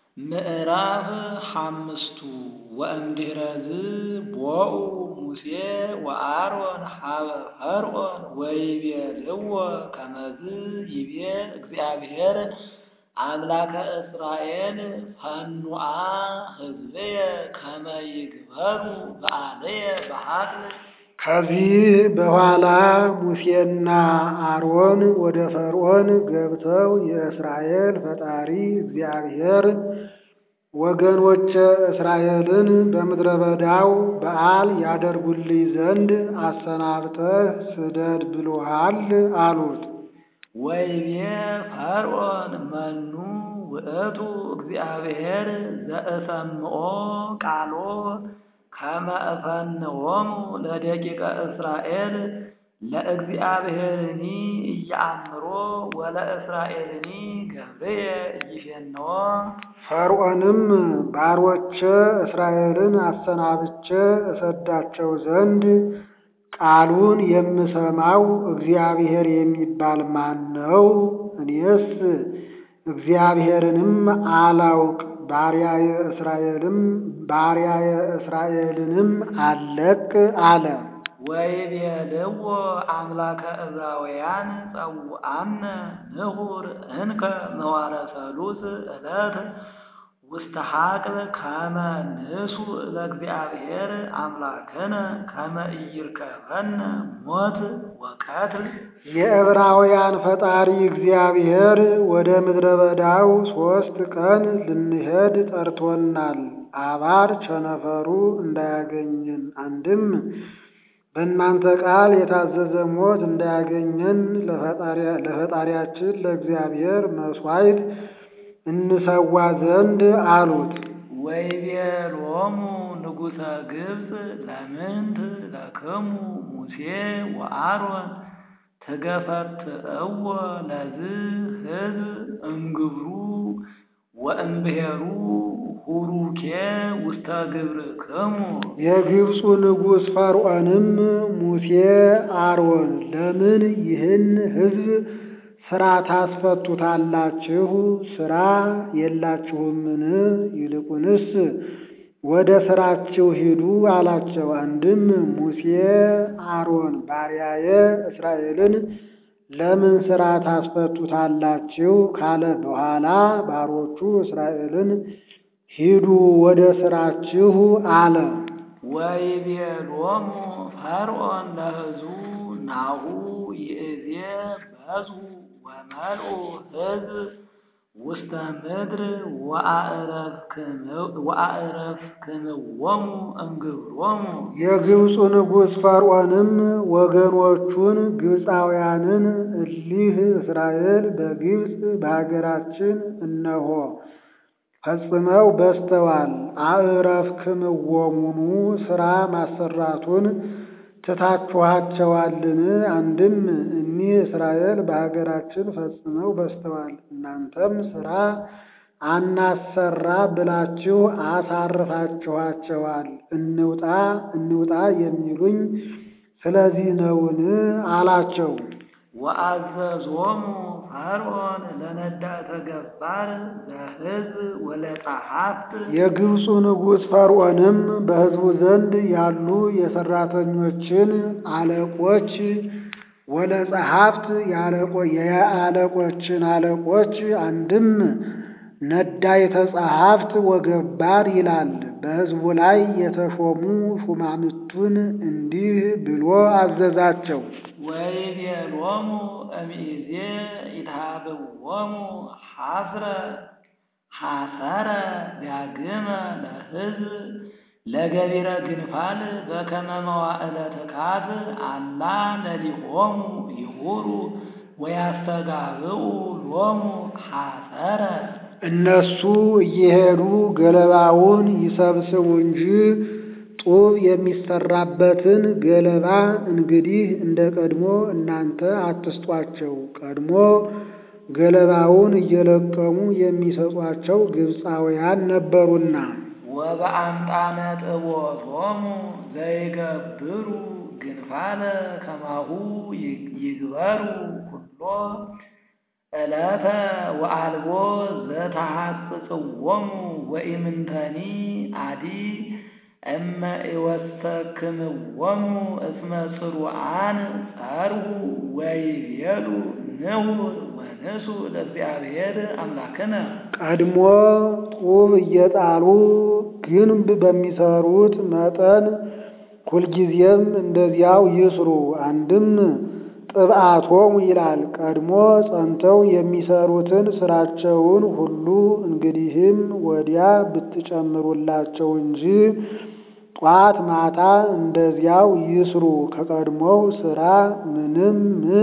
ምዕራፍ ሓምስቱ ወእምድኅረዝ ቦኡ ሙሴ ወአሮን ሀበ ፈርዖን ወይቤልዎ ከመዝ ይቤ እግዚአብሔር አምላከ እስራኤል ፈኑአ ሕዝብየ ከመ ይግበሩ በአልየ በሐቅል ከዚህ በኋላ ሙሴና አሮን ወደ ፈርዖን ገብተው የእስራኤል ፈጣሪ እግዚአብሔር ወገኖቼ እስራኤልን በምድረ በዳው በዓል ያደርጉልኝ ዘንድ አሰናብተህ ስደድ ብሎሃል አሉት። ወይቤ ፈርዖን መኑ ውእቱ እግዚአብሔር ዘእሰምዖ ቃሎ ከመ እፈንዎሙ ለደቂቀ እስራኤል ለእግዚአብሔርኒ እያአምሮ ወለእስራኤልኒ ገብርየ ኢይፌንዎ። ፈርዖንም ባሮቼ እስራኤልን አሰናብቼ እሰዳቸው ዘንድ ቃሉን የምሰማው እግዚአብሔር የሚባል ማን ነው? እኔስ እግዚአብሔርንም አላውቅ ባሪያየ እስራኤልም ባሪያየ እስራኤልንም አለቅ አለ። ወይቤልዎ አምላከ ዕብራውያን ጸውዐነ ንሑር እንከ መዋረ ሰሉስ ዕለት ውስተ ሐቅል ከመ ንሱእ ለእግዚአብሔር አምላክነ ከመ ኢይርከበነ ሞት ወቀትል። የዕብራውያን ፈጣሪ እግዚአብሔር ወደ ምድረ በዳው ሦስት ቀን ልንሄድ ጠርቶናል። አባር ቸነፈሩ እንዳያገኘን አንድም በእናንተ ቃል የታዘዘ ሞት እንዳያገኘን ለፈጣሪያችን ለእግዚአብሔር መሥዋዕት እንሰዋ ዘንድ አሉት። ወይቤሎሙ ንጉሠ ግብፅ ለምንት ለክሙ ሙሴ ወአሮን ትገፈትእዎ ለዝ ሕዝብ እምግብሩ ወእምብሔሩ ሁሩኬ ውስተ ግብርክሙ። የግብፁ ንጉሥ ፈርዖንም ሙሴ አሮን ለምን ይህን ሕዝብ ሥራ ታስፈቱታላችሁ? ሥራ የላችሁምን? ይልቁንስ ወደ ሥራችሁ ሂዱ አላቸው። አንድም ሙሴ አሮን ባሪያዬ እስራኤልን ለምን ሥራ ታስፈቱታላችሁ ካለ በኋላ ባሮቹ እስራኤልን ሂዱ ወደ ሥራችሁ አለ። ወይቤሎሙ ፈርዖን ለሕዝቡ ናሁ ይእዜ በዝሑ ወመልኡ ሕዝብ ውስተ ምድር ወአዕረፍክምዎሙ እምግብሮሙ። የግብፁ ንጉሥ ፈርዖንም ወገኖቹን ግብፃውያንን እሊህ እስራኤል በግብፅ በሀገራችን እነሆ ፈጽመው በዝተዋል፣ አዕረፍክምዎሙኑ ሥራ ማሰራቱን ትታችኋቸዋልን? አንድም እኒህ እስራኤል በሀገራችን ፈጽመው በዝተዋል፣ እናንተም ሥራ አናሰራ ብላችሁ አሳርፋችኋቸዋል። እንውጣ እንውጣ የሚሉኝ ስለዚህ ነውን? አላቸው። ወአዘዞሙ ፈርዖን ለነዳተ ገባር ዘሕዝብ ወለጸሐፍት የግብፁ ንጉሥ ፈርዖንም በሕዝቡ ዘንድ ያሉ የሠራተኞችን አለቆች ወለጸሐፍት የአለቆችን አለቆች አንድም ነዳይተ ጸሐፍት ወገባር ይላል። በሕዝቡ ላይ የተሾሙ ሹማምቱን እንዲህ ብሎ አዘዛቸው። ወይቤሎሙ እምይእዜ ኢትሃብዎሙ ሐስረ ሐሰረ ዳግመ ለሕዝብ ለገቢረ ግንፋል በከመ መዋዕለ ትካት አላ ለሊሆሙ ይሁሩ ወያስተጋብኡ ሎሙ ሐሰረ እነሱ እየሄዱ ገለባውን ይሰብስቡ እንጂ ጡብ የሚሰራበትን ገለባ እንግዲህ እንደ ቀድሞ እናንተ አትስጧቸው። ቀድሞ ገለባውን እየለቀሙ የሚሰጧቸው ግብፃውያን ነበሩና። ወበአምጣነ ጥቦቶሙ ዘይገብሩ ግንፋለ ከማሁ ይግበሩ ኩሎ ዕለተ ወአልቦ ዘተሐጽጽዎሙ ወኢምንተኒ አዲ እመ ኢወሰክምዎሙ እስመ ጽሩዓን ጸርሁ ወይቤሉ ንሁር ወንሱ ለእግዚአብሔር አምላክነ ቀድሞ ጡብ እየጣሉ ግንብ በሚሰሩት መጠን ሁልጊዜም እንደዚያው ይስሩ። አንድም ጥብዓቶሙ ይላል። ቀድሞ ጸንተው የሚሰሩትን ስራቸውን ሁሉ እንግዲህም ወዲያ ብትጨምሩላቸው እንጂ ጧት ማታ እንደዚያው ይስሩ። ከቀድሞው ስራ ምንም ምን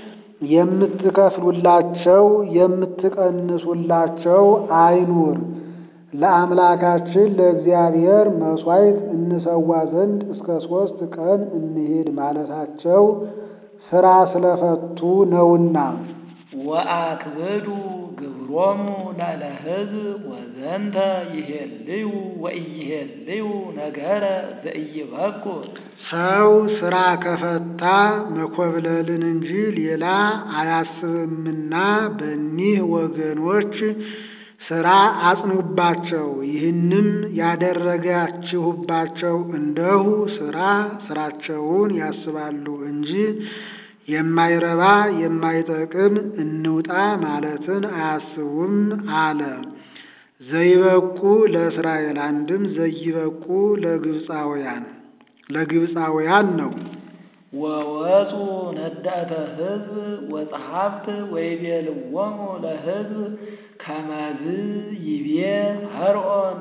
የምትከፍሉላቸው የምትቀንሱላቸው አይኑር። ለአምላካችን ለእግዚአብሔር መሥዋዕት እንሰዋ ዘንድ እስከ ሦስት ቀን እንሂድ ማለታቸው ሥራ ስለፈቱ ነውና። ወአክብዱ ግብሮሙ ላዕለ ሕዝብ ወዘንተ ይሄልዩ ወኢይሄልዩ ነገረ ዘኢይበቁር ሰው ሥራ ከፈታ መኮብለልን እንጂ ሌላ አያስብምና በእኒህ ወገኖች ሥራ አጽኑባቸው። ይህንም ያደረጋችሁባቸው እንደሁ ሥራ ሥራቸውን ያስባሉ እንጂ የማይረባ የማይጠቅም እንውጣ ማለትን አያስቡም አለ። ዘይበቁ ለእስራኤል አንድም ዘይበቁ ለግብፃውያን ለግብፃውያን ነው። ወወፁ ነዳተ ሕዝብ ወጸሐፍት ወይቤልዎሙ ለሕዝብ ከመዝ ይቤ ፈርዖን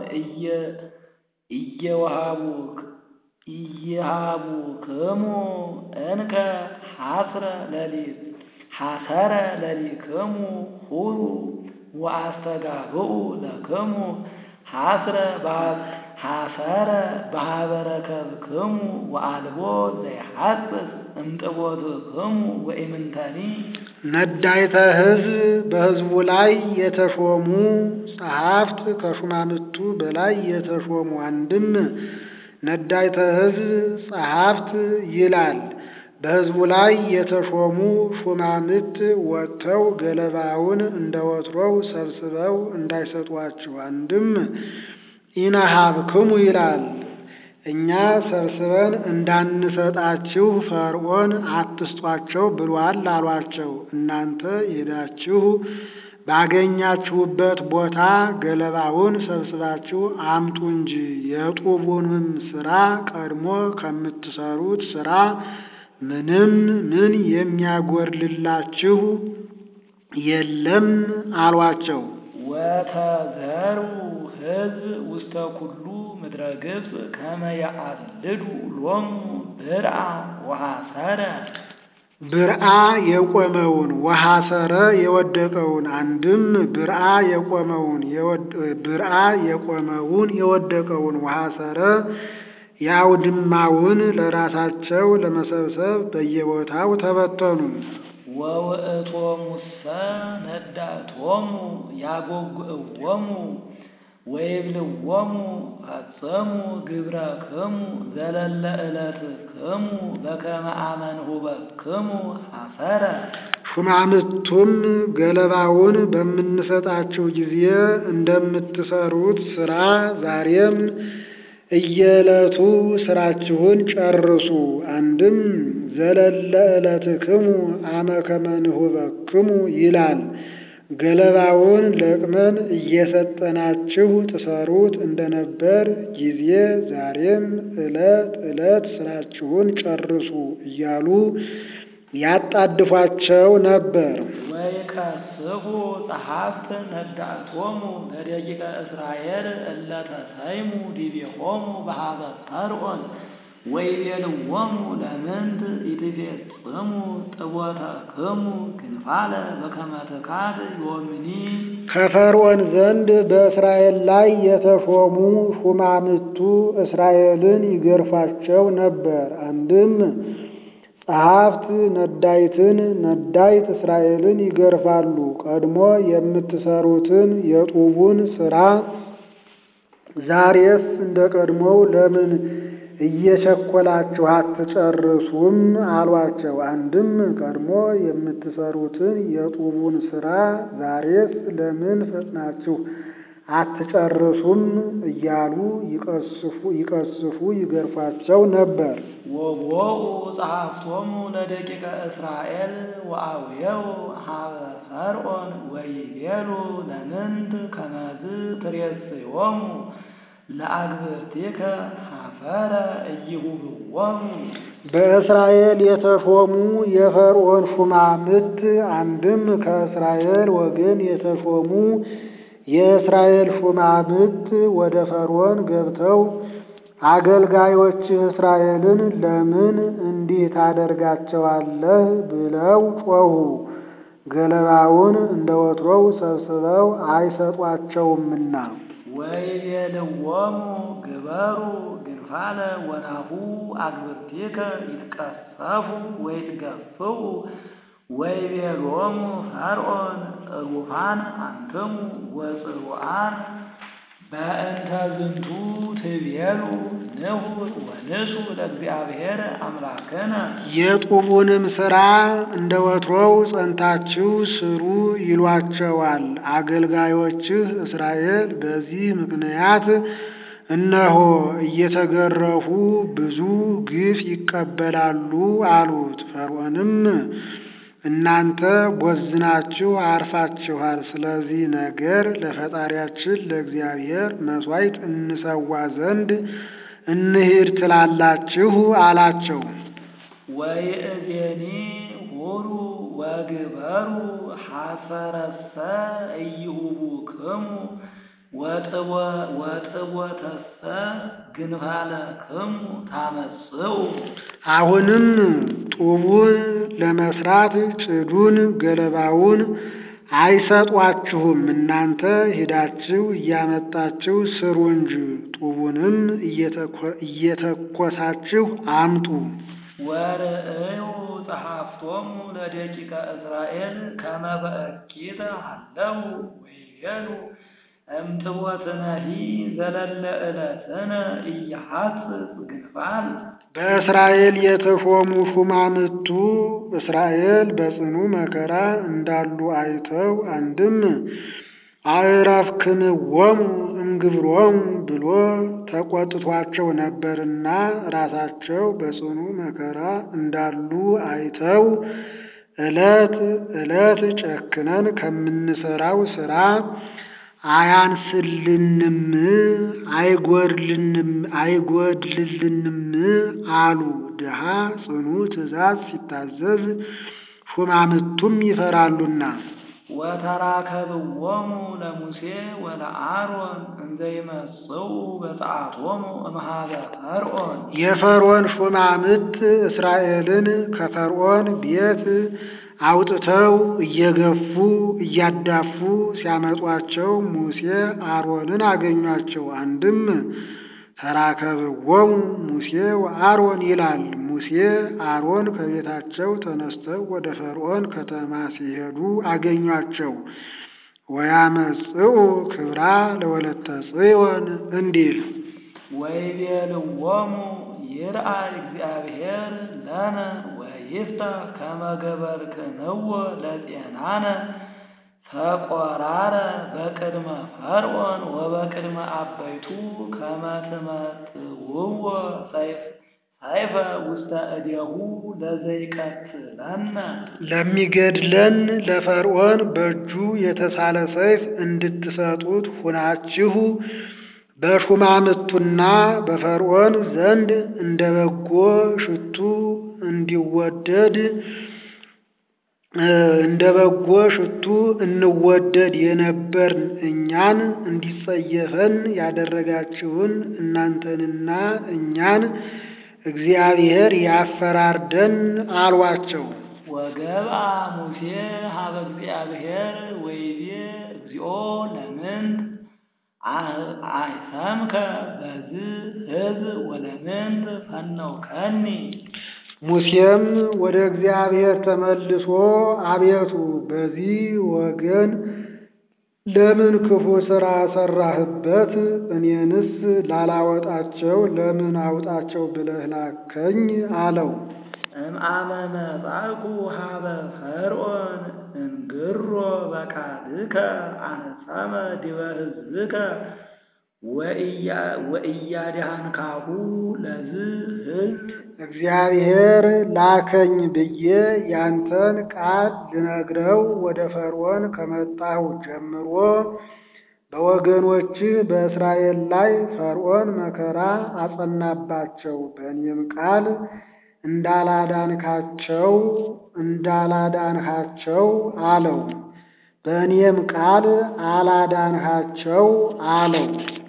እየወሃቡክ ኢይሃቡክሙ እንከ ሐስረ ለሊት ሐሰረ ለሊክሙ ሁሩ ወአስተጋብኡ ለክሙ ሐስረ ሐሰረ በሀበረከብክሙ ወአልቦ ዘይሐጽጽ እምጥቦትክሙ ወኢምንተኒ ነዳይተ ሕዝብ በሕዝቡ ላይ የተሾሙ ጸሐፍት ከሹማምቱ በላይ የተሾሙ አንድም ነዳይተ ሕዝብ ጸሐፍት ይላል። በሕዝቡ ላይ የተሾሙ ሹማምት ወጥተው ገለባውን እንደ ወትሮው ሰብስበው እንዳይሰጧችሁ አንድም ኢነሃብክሙ ይላል። እኛ ሰብስበን እንዳንሰጣችሁ ፈርዖን አትስጧቸው ብሏል አሏቸው። እናንተ ሄዳችሁ ባገኛችሁበት ቦታ ገለባውን ሰብስባችሁ አምጡ እንጂ የጡቡንም ሥራ ቀድሞ ከምትሰሩት ሥራ ምንም ምን የሚያጎድልላችሁ የለም አሏቸው። ወተዘሩ ሕዝብ ውስተ ኩሉ ምድረ ግብፅ ከመ ያአልዱ ሎሙ ብርአ ወሐሰረ ብርአ የቆመውን ወሐሰረ የወደቀውን አንድም ብርአ የቆመውን ብርአ የቆመውን የወደቀውን ወሐሰረ የአውድማውን ለራሳቸው ለመሰብሰብ በየቦታው ተበተኑ። ወውእቶሙሰ ነዳቶሙ ያጎግእዎሙ ወይብልዎሙ ፈጽሙ ግብረክሙ ዘለለ ዕለትክሙ በከመ አመንሁበክሙ ሐሰረ ሹማምቱም ገለባውን በምንሰጣችሁ ጊዜ እንደምትሰሩት ሥራ ዛሬም እየዕለቱ ሥራችሁን ጨርሱ። አንድም ዘለለ ዕለትክሙ አመ ከመ ንሁበክሙ ይላል። ገለባውን ለቅመን እየሰጠናችሁ ትሰሩት እንደነበር ጊዜ ዛሬም ዕለት ዕለት ሥራችሁን ጨርሱ እያሉ ያጣድፏቸው ነበር። ወይከስሑ ጸሐፍት ነዳእቶሙ ለደቂቀ እስራኤል እለ ተሰይሙ ዲቤሆሙ በኀበ ፈርዖን ወይቤልዎሙ ለምንት ኢትፌጽሙ ጥቦተክሙ ግንፋለ በከመ ትካት ዮምኒ ከፈርዖን ዘንድ በእስራኤል ላይ የተሾሙ ሹማምቱ እስራኤልን ይገርፏቸው ነበር። አንድም ጸሐፍት ነዳይትን ነዳይት እስራኤልን ይገርፋሉ። ቀድሞ የምትሰሩትን የጡቡን ሥራ ዛሬስ እንደ ቀድሞው ለምን እየቸኮላችሁ አትጨርሱም አሏቸው። አንድም ቀድሞ የምትሰሩትን የጡቡን ሥራ ዛሬስ ለምን ፈጥናችሁ አትጨርሱም እያሉ ይቀስፉ ይቀስፉ ይገርፏቸው ነበር። ወቦኡ ጸሐፍቶሙ ለደቂቀ እስራኤል ወአውየው ሀበ ፈርዖን ወይቤሉ ለምንት ከመዝ ትሬስዮሙ ለአግብርቲከ ሀፈረ እይሁብዎሙ በእስራኤል የተሾሙ የፈርዖን ሹማምት አንድም ከእስራኤል ወገን የተሾሙ የእስራኤል ሹማምት ወደ ፈርዖን ገብተው አገልጋዮችህ እስራኤልን ለምን እንዲህ ታደርጋቸዋለህ? ብለው ጮኹ። ገለባውን እንደ ወትሮው ሰብስበው አይሰጧቸውምና። ወይቤልዎሙ ግበሩ ግንፋለ ወናሁ አግብርቲከ ይትቀሰፉ ወይትገፍኡ ወይቤሎሙ ፈርዖን ሩፋን አንትሙ ወጽሩዓን በእንተ ዝንቱ ትቤሉ ንሁር ወንሱ ለእግዚአብሔር አምላክነ የጡቡንም ሥራ እንደ ወትሮው ጸንታችሁ ስሩ ይሏቸዋል። አገልጋዮችህ እስራኤል በዚህ ምክንያት እነሆ እየተገረፉ ብዙ ግፍ ይቀበላሉ አሉት። ፈርዖንም እናንተ ቦዝናችሁ አርፋችኋል። ስለዚህ ነገር ለፈጣሪያችን ለእግዚአብሔር መሥዋዕት እንሰዋ ዘንድ እንሂድ ትላላችሁ አላቸው። ወይእዜኒ ሁሩ ወግበሩ ሐሰረሰ እይሁቡክሙ ወጥቦተሰ ግንፋለክሙ ታመጽኡ አሁንም ጡቡን ለመስራት ጭዱን ገለባውን አይሰጧችሁም። እናንተ ሂዳችሁ እያመጣችሁ ስሩ እንጂ ጡቡንም እየተኮሳችሁ አምጡ። ወርእዩ ጸሐፍቶሙ ለደቂቀ እስራኤል ከመ በእኪተ ሀለው ወይቤሉ እምትቦትነሂ ዘለለ ዕለትነ ኢያሐጽጽ ግንፋል በእስራኤል የተሾሙ ሹማምቱ እስራኤል በጽኑ መከራ እንዳሉ አይተው አንድም አዕረፍክምዎሙ እምግብሮሙ ብሎ ተቆጥቷቸው ነበርና ራሳቸው በጽኑ መከራ እንዳሉ አይተው ዕለት ዕለት ጨክነን ከምንሰራው ሥራ አያንስልንም አይጎድልንም አይጎድልልንም አሉ። ድሃ ጽኑ ትእዛዝ ሲታዘዝ ሹማምቱም ይፈራሉና። ወተራከብዎሙ ለሙሴ ወለአሮን እንዘ ይመጽኡ በፀዓቶሙ እምኀበ ፈርዖን የፈርዖን ሹማምት እስራኤልን ከፈርዖን ቤት አውጥተው እየገፉ እያዳፉ ሲያመጧቸው ሙሴ አሮንን አገኟቸው። አንድም ተራከብዎሙ ሙሴ ወአሮን ይላል። ሙሴ አሮን ከቤታቸው ተነስተው ወደ ፈርዖን ከተማ ሲሄዱ አገኟቸው። ወያመጽኡ ክብራ ለወለተ ጽዮን እንዲል ወይቤልዎሙ ይርአይ እግዚአብሔር ለነ ወይፍታሕ ከመ ገበርክንዎ ለጤናነ ተቆራረ በቅድመ ፈርዖን ወበቅድመ አበይቱ ከመ ትመጥውዎ ሰይፍ ሰይፈ ውስተ እዴሁ ለዘይቀትለነ ለሚገድለን ለፈርዖን በእጁ የተሳለ ሰይፍ እንድትሰጡት ሁናችሁ በሹማምቱና በፈርዖን ዘንድ እንደ በጎ ሽቱ እንዲወደድ እንደ በጎ ሽቱ እንወደድ የነበርን እኛን እንዲጸየፈን ያደረጋችሁን እናንተንና እኛን እግዚአብሔር ያፈራርደን አሏቸው። ወገብአ ሙሴ ሀበ እግዚአብሔር ወይቤ እግዚኦ ለምንት አይሰምከ በዝ ሕዝብ ወለምንት ፈነውከኒ ሙሴም ወደ እግዚአብሔር ተመልሶ አቤቱ በዚህ ወገን ለምን ክፉ ሥራ ሠራህበት? እኔንስ ላላወጣቸው ለምን አውጣቸው ብለህ ላከኝ አለው። እምአመ መጻእኩ ሀበ ፈርዖን እንግሮ በቃልከ አነጸመ ዲበ ሕዝብከ ወኢያድኃንካሁ ለዝ ሕዝብ እግዚአብሔር ላከኝ ብዬ ያንተን ቃል ልነግረው ወደ ፈርዖን ከመጣሁ ጀምሮ በወገኖችህ በእስራኤል ላይ ፈርዖን መከራ አጸናባቸው። በእኔም ቃል እንዳላዳንካቸው እንዳላዳንሃቸው አለው። በእኔም ቃል አላዳንሃቸው አለው።